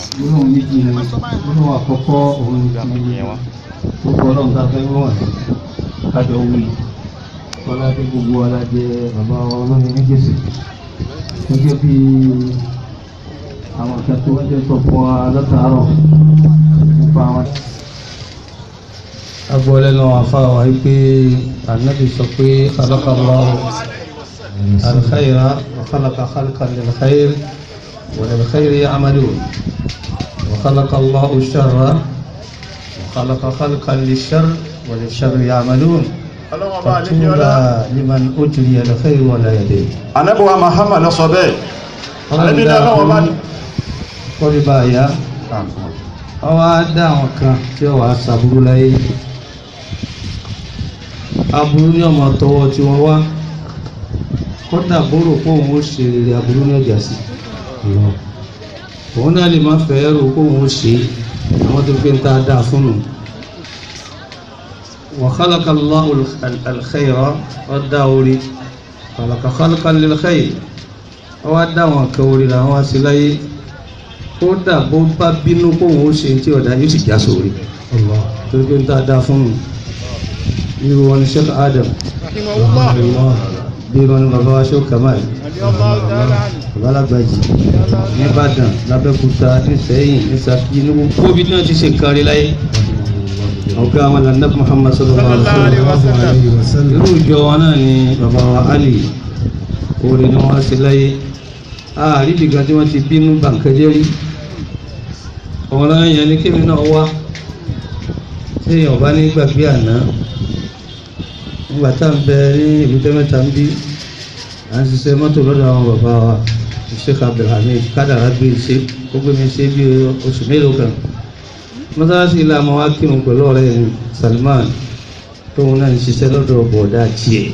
gbólóhùn méjì ni gbólóhùn àkọ́kọ́ òun ni ti gbogbo ọlọ́run tá a fẹ́ wọ́n kájọ wí kọ́lá bí gbogbo alájẹ bàbá olóyè méjèèjì gẹ́gẹ́ bí àwọn kan tó wọ́n jẹ́ sọ fún wa látàárọ̀ nípa àwọn. agbọ́lẹ́ náà afárá wa yìí pé ànábì sọ pé khalaqallahu al-khayra wa khalaqa khalqan lil-khayr wa lil-khayri ya'malun wa khalaqallahu ash-sharra wa khalaqa khalqan lish-sharr wa lish-sharri ya'malun. فطوبى لمن أجري الخير ولا يدين anabiwa Muhammad ló sọ bẹ́ẹ̀ anabi náà lọ́wọ́ bá ní. kọ́rí bá a yá wọ́n wá dá àwọn kan tí wọ́n wá sàbúrú láyé aburú ní ọmọ tọwọ́ tí wọ́n wá kódà bóró pé òun ó ṣe rere aburú ní ọjà sí òun náà lè má fẹ́ rò pé òun ó ṣe àwọn tó fi ń ta dáa fún un. وخلق الله الخير والداوري خلق خلقا للخير wá dá wọn kan orí làwọn wá sí láyé kódà bó bá bínú kó wọn ó ṣe tí ọ̀dà yóò sì já sórí torí pé ń tá a dá fún un irú wọn ni Sheikh Adam bí wọn ni bàbá wa Sheikh Kamal bàbá alágbàjì nìbàdàn lábẹ́kúta nísẹ́yìn nísàkí ní gbogbo bí náà ti ṣe kárí láyé ọ̀gá àwọn lànà Muhammad sallallahu alaihi wa sallam irú ìjọ wọn náà ni bàbá wa Ali orin ni wọ́n ṣe láyé ààrí ìdìgbà tí wọ́n ti bínú bàǹkẹ́jẹ́ rí ọ̀rọ̀ yẹn ni kébì náà wá tí èèyàn bá ní gbàgbé àná nígbà tá à ń bẹ ní ìlú tẹ́mẹ́ta ń bí à ń ṣiṣẹ́ mọ́tò lọ́dọ̀ àwọn bàbá wa Sheikh Abdulhamid kádàrá gbé ṣe ó gbé mi ṣe bí oṣù mélòó kan mọ́sálásí ilé àmọ́ wá kírun pẹ̀lú ọ̀rẹ́ yẹn Salman tóun náà ń ṣiṣẹ́ lọ́dọ̀ bọ̀ọ̀dá tiẹ̀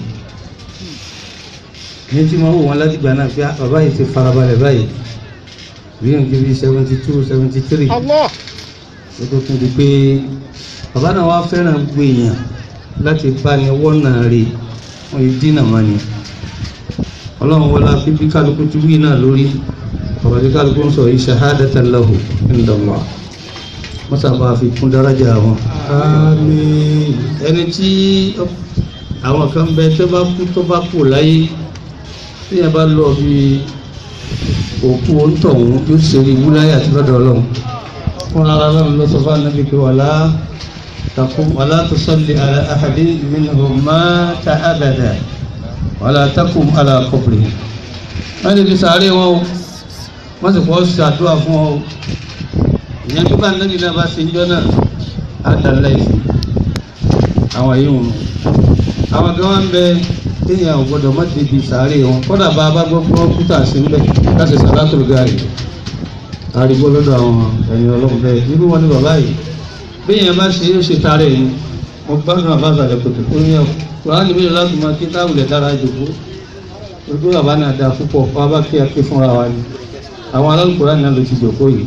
ní tí wọ́n wò wọ́n láti gbà náà pé bàbá yìí ti farabalẹ̀ báyìí bí n kiri seventy two seventy three ó tó tún di pé bàbá náà wá fẹ́ràn gbogbo èèyàn láti bá ní wọ́nà rè wọ́n yìí dínà wọn ni ọlọ́run wọlá bíbí kálukú ti wí náà lórí bàbá tí kálukú ń sọ yìí shahadatan lahu inda Allah mọ́sàbá fi kún dárájà wọn. àmín ẹni tí àwọn kan bẹ tó bá kú tó bá kú láyé tí yẹn bá lọ bí òkú òǹtọ̀hún yóò ṣe rí wúláyà àti lọ́dọ̀ ọlọ́run fún ara lọ́run ló sọ fún anábì pé wàlá takum wàlá tusalli ala ahadin minhum mata abada wàlá takum ala qabri wọ́n lè fi sàárè wọn o wọ́n sì kọ́ ṣàdúrà fún ọ ìyẹn bí bá anábì náà bá ṣe ń jọ náà á dá láìsí àwọn yìí wọn àwọn kan wọn bẹ téèyàn ò gbọdọ̀ má débi sàárè wọn kódà bá a bá gbọ́ gbọ́ kúta sí ńbẹ láti sàlátò gàrí àrígbó lọ́dọ̀ àwọn ẹ̀yìn ọlọ́run bẹ́ẹ̀ irú wọn ni bàbá yìí béèyàn bá ṣe yóò ṣe tààrẹ yìí mo gbádùn àbá àgbàlẹ̀ kòtò tó ní ẹ̀kọ́ kùrán níbi ìlú láti máa kí táwùlẹ̀ dára jòkó ojú bàbá náà dáa púpọ̀ fún abá kí a ké fúnra wa ni àwọn alálùkùrán náà ló ti jòkó yìí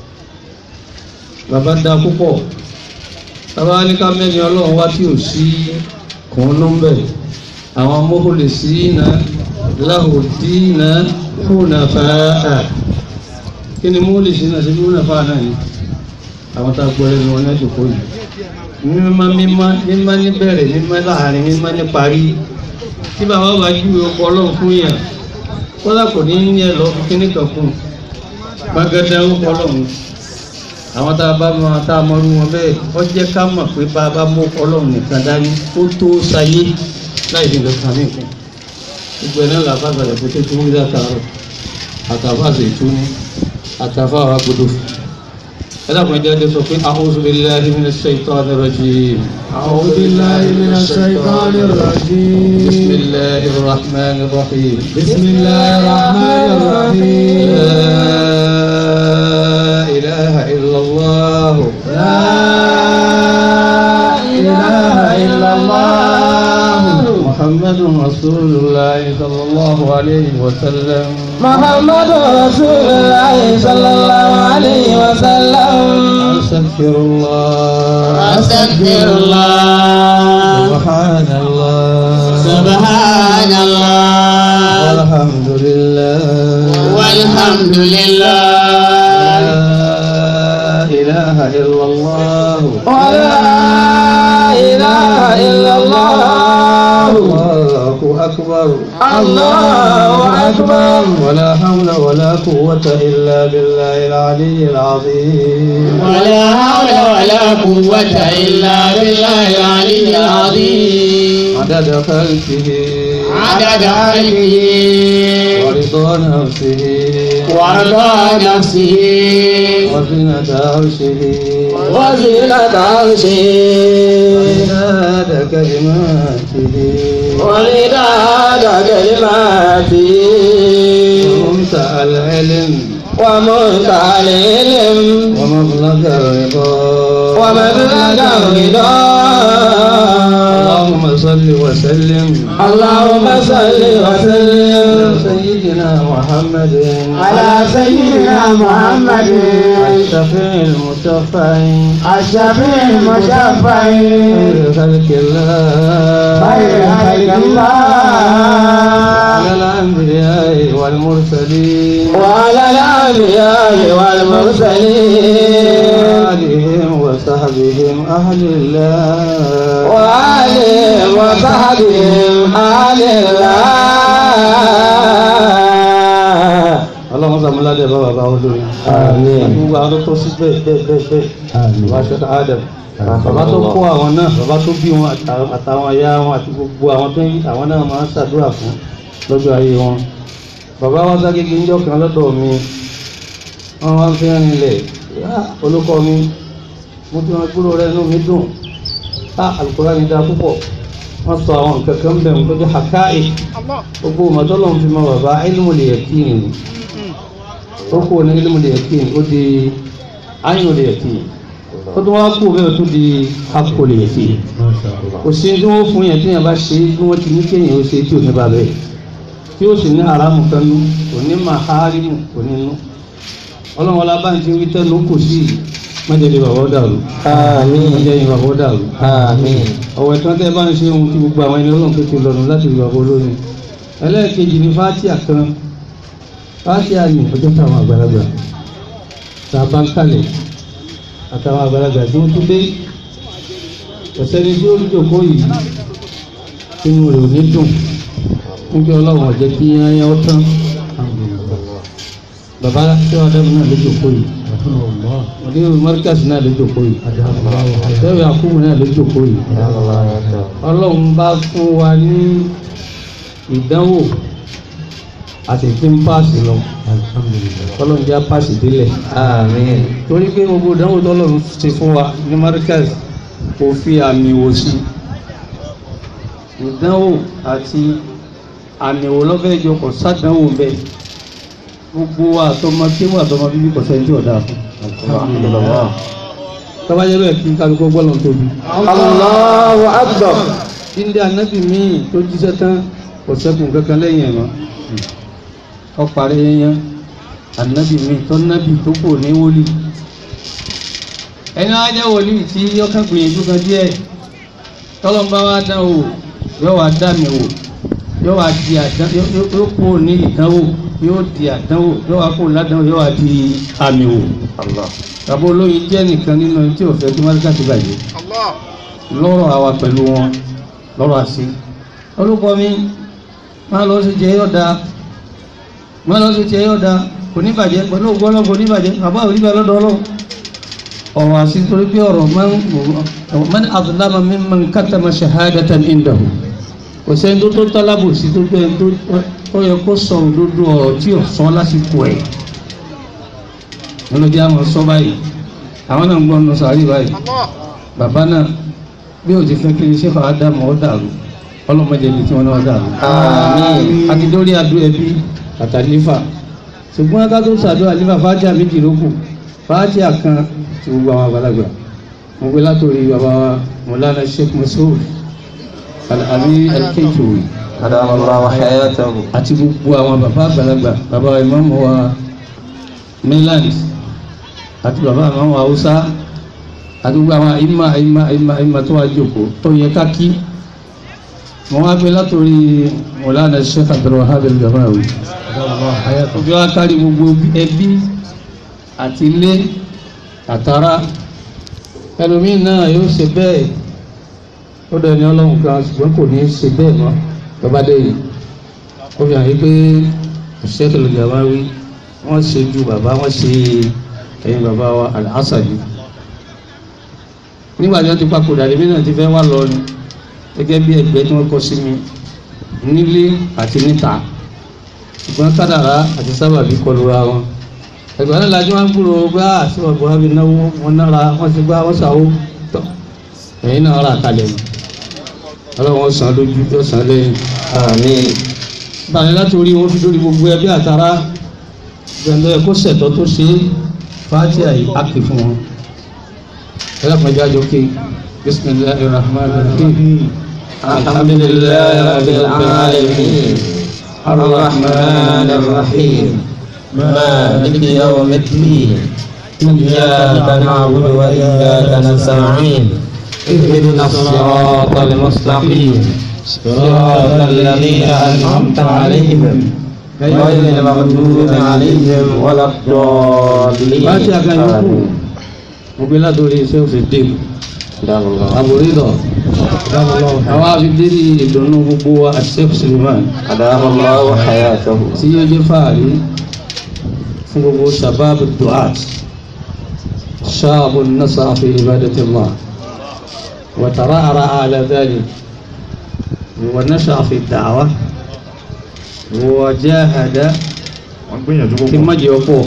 bàbá dáa púpọ̀ bàbá ní ká mẹ́ni ọlọ́run wá tí ò sí kùn ló ń bẹ̀ àwọn mọ́kòlè sí iná láhùdí iná fúnà fàáà kí ni mọ́kòlè sí iná sí fúnà fàáà náà ni àwọn tá a gbọ́ ẹnu wọn lẹ́jọ́ kó yìí mímá mímá mímá ní bẹ̀rẹ̀ mímá láàrin mímá ní parí tí bàbá bá júwe ọkọ̀ ọlọ́run fún yàn kọ́lá kò ní ní ẹ lọ fún kíní kan fún un gbàgede ọkọ̀ ọlọ́run àwọn tá a bá mọ tá a mọrú wọn bẹ́ẹ̀ ó jẹ́ ká mọ̀ pé bá a bá mú ọlọ́run nìkan dání ó tó sayé láì ní nǹkan kan nìkan gbogbo ẹ̀ náà làbá àgbàlẹ̀ kó tó tó wí látàárọ̀ àtàfà àṣetúni àtàfà àwọn agbodò ẹ dàpọ̀ ẹjẹ́ ẹjẹ́ sọ pé a'udhu billahi minash shaitanir rajim. أعوذ بالله من الشيطان الرجيم bismillahir rahmanir rahim. بسم الله الرحمن الرحيم la ilaha illallah. لا إله إلا الله محمد رسول الله صلى الله عليه وسلم محمد رسول الله صلى الله عليه وسلم أستغفر الله أستغفر الله سبحان الله سبحان الله والحمد لله والحمد لله لا إلا الله ولا إله إلا الله الله أكبر الله أكبر ولا حول ولا قوة إلا بالله العلي العظيم ولا حول ولا قوة إلا بالله العلي العظيم عدد خلقه عدد خلقه ورضا نفسه ورضا نفسه وزنة عرشه وزنة عرشه ومداد كلماته ومداد كلماته ومنتهى العلم ومنتهى العلم ومبلغ الرضا ومبلغ الرضا اللهم صل وسلم اللهم صل وسلم على سيدنا محمد على سيدنا محمد الشفيع المشفع الشفيع المشفع خير خلق الله خير خلق الله على الأنبياء والمرسلين وعلى الأنبياء والمرسلين وآلهم وصحبهم أهل الله وآلهم وصحبهم أهل الله اللهم صل على بابا بابا olórí Àmín. gbogbo àwọn tó sí bẹ́ẹ̀ bẹ́ẹ̀ bẹ́ẹ̀ bẹ́ẹ̀ bàbá ṣẹ́ka adam bàbá tó kó àwọn náà bàbá tó bí wọn àtà- àtàwọn aya wọn àti gbogbo àwọn tó ń àwọn náà máa ń ṣàdúrà fún lọ́jọ́ ayé wọn bàbá wa ságége ń jọ kan lọ́dọ̀ mi wọ́n wá ń fi rìn lẹ̀ olùkọ́ mi mo ti wọn gbúrò rẹ inú mi dùn á alukóra ni dáa púpọ̀ wọ́n sọ àwọn nǹkan kan bẹ̀ ń tó jẹ́ hakáì gbogbo màtọ́lọ́ fi mọ bàbá ilmu lè yẹ kí ni ó kú ní ilmu lè yẹ kí ni ó di ayinu lè yẹ kí ni ó tún wá kú bẹ́ẹ̀ tó di hapò lè yẹ kí ni kò sí tí wọ́n fún yẹn tí yẹn bá ṣe bí wọ́n ti ní kéèyàn ó ṣe tí ò ní bá bẹ́ẹ̀ tí ó sì ní haramu kan nú kò ní maharimu kò ní nú ọlọ́run ọlá bá ń ti wí tẹ́nu kò sí mọ́jẹ́lẹ̀ bàbá ó dàrú Àmín. mọ́jẹ́lẹ̀ bàbá ó dàrú Àmín. ọ̀wẹ̀ tí wọ́n tẹ́ bá ń ṣe ohun tí gbogbo àwọn ẹni ọlọ́run tó ti lọ́nu láti rí bàbá olórin ẹlẹ́ẹ̀kejì ní fátíà kan fátíà ní ọjọ́ táwọn àgbàlagbà tá a bá ń kalẹ̀ àtàwọn àgbàlagbà tí wọ́n tún dé ọ̀sẹ́ni tí ó ń jòkó yìí inú rẹ̀ ò ní dùn nígbà ọlọ́run ọ̀jẹ́ kí yányá ó tán bàbá tí wọ́n dẹ́mu náà ló jòkó yìí ọdún mọ́ríkàsì náà ló jòkó yìí sẹ́wọ̀n àkúmù náà ló jòkó yìí ọlọ́run bá fún wa ní ìdánwò àti tí ń páàsì lọ ọlọ́run já páàsì délẹ̀ Àmín. torí pé gbogbo ìdánwò tọ́lọ́run ti fún wa ní markaz kò fi àmì wò sí ìdánwò àti àmì wò lọ́fẹ́ jọ kò sádánwò bẹ́ẹ̀ gbogbo wa àtọmọ kí wà àtọmọ bíbí kò sẹ́ni tí ò dáa fún tọ́bajẹ́ bẹ́ẹ̀ kí n kálukọ́ gbọ́lọ̀ tóbi. Allahu Akbar. Inde anabi míì tó jíṣẹ́ tán kò sẹ́kùn kankan lẹ́yìn ẹ̀ mọ́. Ọ parí yẹn anabi míì tó nábì tó kò ní wòlíì. Ẹni wá jẹ́ wòlíì tí yọkàn gbìyànjú kan díẹ̀. Tọ́lọ́ bá wá dán wò yóò wá dá mi wò yóò wá di àdán yóò kó ní ìdánwò yóò di àdánwò yóò wá kó ládánwò yóò wá di àmì wò. Bàbá olóyin jẹ́ nìkan nínú ẹni tí ò fẹ́ kí Máríkà ti bàjẹ́ lọ́rọ̀ àwa pẹ̀lú wọn lọ́rọ̀ àṣì olùkọ́ mi máa lọ sí jẹ́ yọ̀dá máa lọ sí jẹ́ yọ̀dá kò ní bàjẹ́ pẹ̀lú ògbọ́nà kò ní bàjẹ́ bàbá ò ní bàjẹ́ lọ́dọ̀ ọlọ́run ọ̀rọ̀ àṣì torí pé ọ̀rọ̀ man azlama mimman katama shahadatan indahu kò sẹ́ni tó tó tálábù sí tó gbé tó ó yẹ kó sọ òdodo ọ̀rọ̀ tí ò sọ lásìkò ẹ̀ lọ́lọ́dí àwọn sọ báyìí àwọn náà ń gbọ́ nù sàárì báyìí bàbá náà bí o ti fẹ́ kí iṣẹ́ fà á dá mọ́ ọ́ dàrú ọlọ́mọdé ibi tí wọ́n náà dàrú. Àmín. àti lórí adó ẹbí àtàlífà ṣùgbọ́n ká tó ṣàdó àlífà fàájà méjì ló kù fàájà kan ti gbogbo àwọn àgbàlagbà mo gbé látòrí bàbá wa mọ̀lánà sheikh masoud alami alkeitowi Adamallahu hayatahu. àti gbogbo àwọn bàbá àgbàlagbà bàbá wa ìmáàmù wa mainland àti bàbá àmọ́ wa haúsá àti gbogbo àwọn ìmà ìmà ìmà ìmà tó wá jókòó tó yẹ ká kí mo wá gbé látòrí mọ̀lánà sheikh abdulwahab al-gamawi ojú wa kárí gbogbo ẹbí àti ilé àtàrà ẹlòmíì náà yóò ṣe bẹ́ẹ̀ ó dẹni ọlọ́run kan ṣùgbọ́n kò ní í ṣe bẹ́ẹ̀ mọ́ bàbá dé yìí ó fi hàn yí pé ṣẹ́kẹ̀lì gàmáwí wọ́n ṣe ju bàbá wọ́n ṣe ẹ̀yìn bàbá wa Al-Asadi nígbà tí wọ́n ti papòdà lèmi náà ti fẹ́ wá lọ ni gẹ́gẹ́ bí ẹgbẹ́ tí wọ́n kọ́ sí mi nílé àti níta ṣùgbọ́n kádàrá àti sábàbí kọlu ra wọn ẹgbẹ́ náà lajú wọn gbúrò gbá àti ọgbọ́n wọn fi náwó wọn nára wọn ti gbá wọn sàwó tọ́ ẹ̀yin náà rà kalẹ̀ ni ọlọ́wọ́n san lójú tó san lẹ́yìn Àmín. báyìí láti orí wọn fi lórí gbogbo ẹbí àtàrà gbẹ̀ndọ́ ẹ̀kọ́ sẹ̀tọ́ tó ṣe é fàájì àyè ápè fún wọn ẹlẹ́pàájá jókè bisimilahi rahman rahim alhamdulillahi rabbil alamin arrahman arrahim maliki yawmiddin iyyaka na'budu wa iyyaka nasta'in اهدنا الصراط المستقيم صراط الذين أنعمت عليهم غير المغضوب عليهم ولا الضالين fàájì àgànyókù mo gbé látòrí iṣẹ́ òfìdí àbòrídọ̀ àwọn àfidérí ìdùnnú gbogbo wa àṣẹ́kù suleiman أدام الله حياته tí yóò jẹ́ fàárí fún gbogbo sàbábù duat ṣáàbù nasa fi ibadatillah wa tara'ara ala dhalik wa nasha fi da'wa wa jahada wọ́n gbìyànjú kí púpọ̀ má jẹ́ ọ̀pọ̀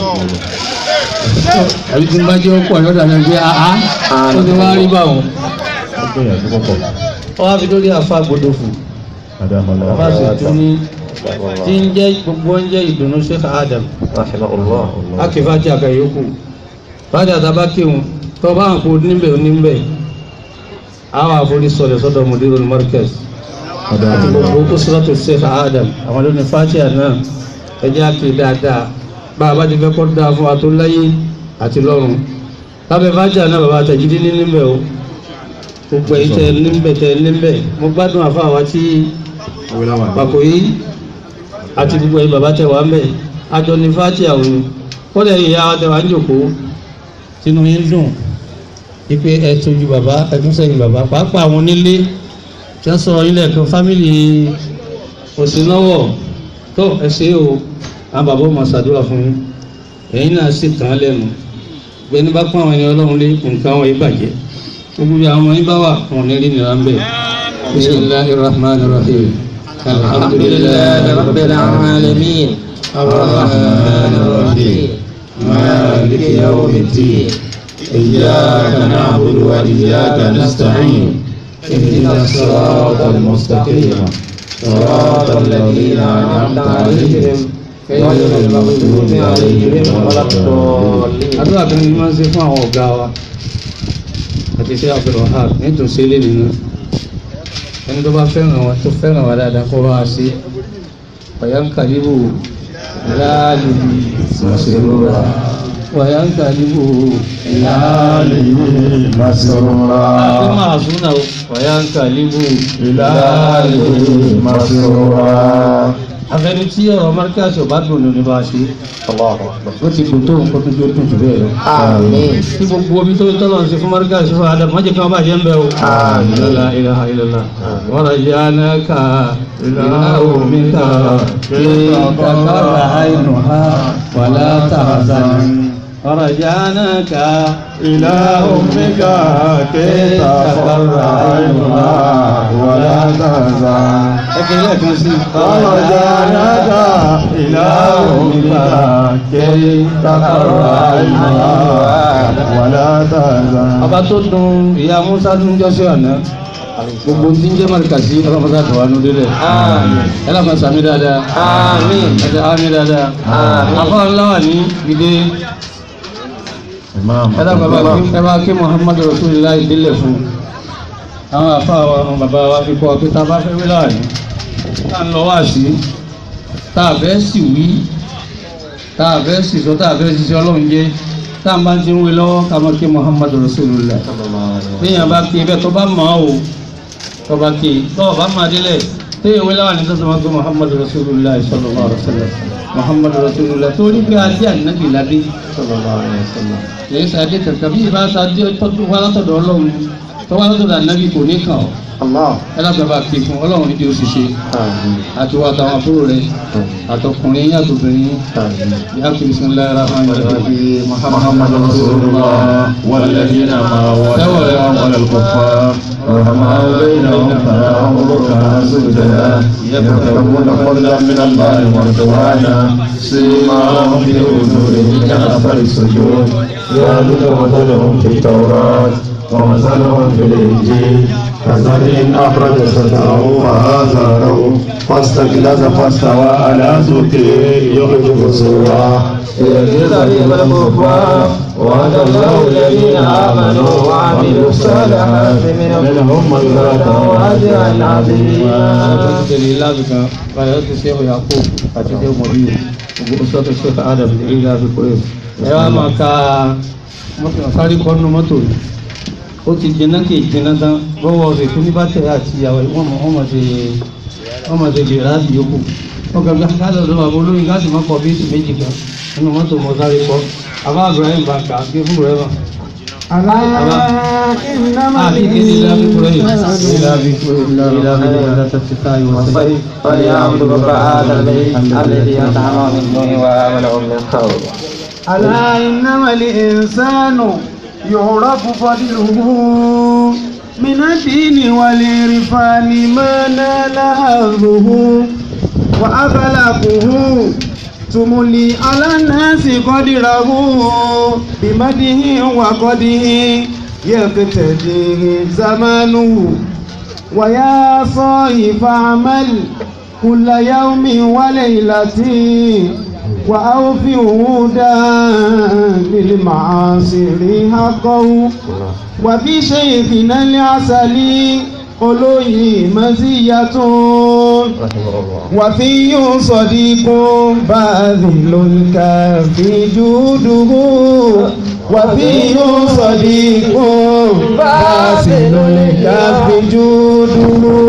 àbí tí má jẹ́ ọ̀pọ̀ yọ̀dà náà jẹ́ àá tó ti wá rí báwọn wọ́n gbìyànjú púpọ̀ ọ wá fi lórí àfa gbọdọ̀ fún adámọ́lá àfa sì tún ní tí ń jẹ́ gbogbo ń jẹ́ ìdùnnú Sheikh Adam رحمه الله akẹ́fà tí a kà yókù fàájà tàbá kéwòn tó bá ń kó níbẹ̀ oníbẹ̀ àwọn àforí sọ̀rọ̀ sọ́dọ̀ mudirul markaz àti gbogbo tó sọ́tò Sheikh Adam àwọn lónìí fàájà náà ẹjẹ́ àti dáadáa bá a bá ti fẹ́ kọ́ dáa fún wa tó láyé àti lọ́run lábẹ́ fàájà náà bàbá àtẹ̀jídé ní níbẹ̀ o gbogbo ẹ̀yìn tẹ níbẹ̀ tẹ níbẹ̀ mo gbádùn àfa àwa tí awéláwà pàkó yìí àti gbogbo ẹ̀yin bàbá tẹ wá ń bẹ̀ àjọ ní fàájì àwọn ni kọ́lẹ̀ ìyá wa tẹ wá ń jòkó sínú yín dùn wípé ẹ tójú bàbá ẹ tún sẹ́yìn bàbá pàápàá àwọn onílé tí wọ́n sọ̀rọ̀ yín lẹ́ẹ̀kan fámìlì òsínlọ́wọ̀ tó ẹ ṣe o àwọn bàbá ọmọ ṣàdúrà fún yín ẹ̀yin náà sì tàn án lẹ́nu gbẹni bá pọ́n àwọn ẹni ọlọ́run lé nǹkan wọn yìí bàjẹ́ gbogbo bí àwọn ọmọ yín bá wà wọn ò ní rí nìyà ń bẹ̀ bismillahir rahmanir rahim الحمد لله رب العالمين الرحمن الرحيم مالك يوم الدين إياك نعبد وإياك نستعين اهدنا الصراط المستقيم صراط الذين أنعمت عليهم غير المغضوب عليهم ولا الضالين àdúrà kan ní máa ń ṣe fún àwọn ọ̀gá wa àti ṣe Abdulwahab nítorí ṣe lé nínú ẹni tó bá fẹ́ràn wa tó fẹ́ràn wa dáadáa kó bá wa ṣe wàyà ń kàlíbù láàlì مسرورا wàyà ń kàlíbù إلهي àti مسرورا máa súnà wàyà ń kàlíbù إلهي مسرورا àfẹni tí ọ̀rọ̀ márkàṣì ọba dùn ní bá a ṣe الله أكبر ó ti dùn tó nǹkan tó jó dùn jù bẹ́ẹ̀ lọ. آمين tí gbogbo omi tó tọ́lọ̀ ń ṣe fún márkàṣì fún adam wọ́n jẹ́ kí wọ́n bá jẹ́ ń bẹ́ o. آمين لا إله إلا الله ورجعناك إلى أمك كي تقر عينها ولا تحزن ورجعناك إلى أمك كي تقر عينها ولا تحزن ẹgbẹ́ lẹ́ẹ̀kan sí فرجعناك إلى أمك كي تقر عينها ولا تحزن ọba tó dùn ìyá musa tó ń jọ́sí ọ̀nà gbogbo tí ń jẹ́ márkàṣí ọlọ́mọdé àtọ̀wánú délẹ̀ آمين ẹlọ́mọ sàmì dáadáa آمين ẹ̀jẹ̀ àmì dáadáa Àmín. afọ́ ńláwà ní gidi Imam ẹlọ́mọ ẹ bá kí muhammadu rasulillah ìdílé fún àwọn afọ àwọn bàbá wa fi kọ́ pé tá a bá fẹ́ wí láàrin tá a ń lọ wá sí tá a fẹ́ sì wí tá a fẹ́ sì sọ tá a fẹ́ ṣiṣẹ́ ọlọ́run jẹ́ tá a bá ti ń wí lọ́wọ́ ká máa kí muhammadu rasulillah téèyàn bá kí bẹ́ẹ̀ tó bá mọ̀ ọ́ o tó bá kí tó bá máa délẹ̀ téèyàn wí láwọn ní tó tó máa gbé muhammadu rasulillah sallallahu alaihi wasallam muhammadu rasulullah torí pé adé ànábì ládé sallallahu alaihi wasallam. kìí ṣe adé kankan bí ìbá ṣe adé tọ́jú wá látọ̀dọ̀ ọlọ́run tó wá látọ̀dọ̀ ànábì kò ní kàn ọ́ Allah. ẹ lábẹ́ bá ké fún ọlọ́run ní kí o sì ṣe Àmín. àti wà táwọn àbúrò rẹ àtọkùnrin yín àtòbìnrin Àmín. yá kí bismillahir rahmanir rahim محمد رسول الله والذين معه ولا الكفار رحماء بينهم تراهم ركعا سجدا يبتغون فضلا من الله ورضوانا سيماهم في وجوههم كأثر السجود ذلك مثلهم في التوراة ومثلهم في الإنجيل كزرع أخرج شطأه فآزره فاستغلظ فاستوى على سوقه يخرج سواه ليجزي الكفار وعد الله الذين آمنوا وعملوا الصالحات منهم مغفرة وأجرا عظيما. tẹ̀lé lábìkà báyọ̀ ti ṣe ọ̀yà kó àti ṣe mọ̀bí gbogbo sọ́tọ̀ ṣe ká adam ní ilé àbíkó rẹ̀ ẹ wá máa ka mọ́tò sáré kọ́nù mọ́tò yìí ó ti jẹná kì í jẹná tán bọ́wọ́ rẹ̀ tó ní bá tẹ̀ àti ìyàwó wọ́n mọ̀ wọ́n mọ̀ ṣe wọ́n mọ̀ ṣe lè ráàbì yòókù wọ́n kàn gbà ká lọ́dọ̀ bàbá olóyin ká sì má kọ bíìsì méjì kan nínú mọ́tò mọ́ sáré kọ́ àbá Ibrahim bá kà á gbé fún rẹ̀ bá. àti ìkéde ilé àbíkó rẹ̀ ilé àbíkó ilé àbíkó ilé àtàtìká ìwọ̀sẹ̀. فليعبد رب هذا البيت الذي أطعمهم من جوع وآمنهم من خوف. ألا إنما الإنسان يعرف فضله من الدين والعرفان ما نال حظه وأخلاقه تملي على الناس قدره بمده وقده يقتديه زمانه ويا صاحب فاعمل كل يوم وليلة وأوفي وعودا للمعاصر حقه وفي شيخنا العسلي olóyè mọ́síyàtún وفي صديق باذل الكافي جوده وفي صديق باذل الكافي جوده